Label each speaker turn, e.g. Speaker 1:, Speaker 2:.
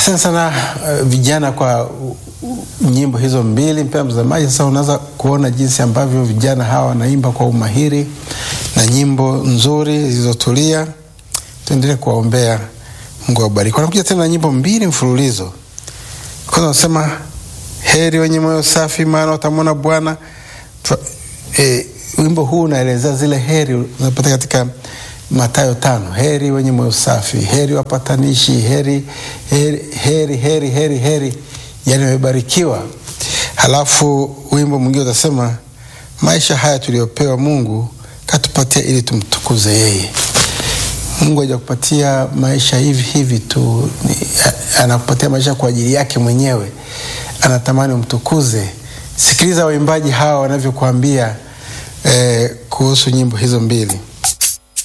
Speaker 1: Asante sana uh, vijana kwa uh, uh, nyimbo hizo mbili. Mpendwa mtazamaji, sasa unaweza kuona jinsi ambavyo vijana hawa wanaimba kwa umahiri na nyimbo nzuri zilizotulia. Tuendelee kuwaombea, Mungu awabariki. Wanakuja tena na nyimbo mbili mfululizo. Kwanza wanasema heri wenye moyo safi, maana watamwona Bwana. Twa- eh, wimbo huu unaelezea zile heri unapata katika Mathayo tano, heri wenye moyo safi, heri wapatanishi, heri heri heri heri heri, heri yani wamebarikiwa. Halafu wimbo mwingine utasema maisha haya tuliyopewa Mungu katupatia ili tumtukuze yeye. Mungu hajakupatia maisha hivi hivi tu, ni- a- anakupatia maisha kwa ajili yake mwenyewe, anatamani umtukuze. Sikiliza waimbaji hawa wanavyokuambia eh, kuhusu nyimbo hizo mbili.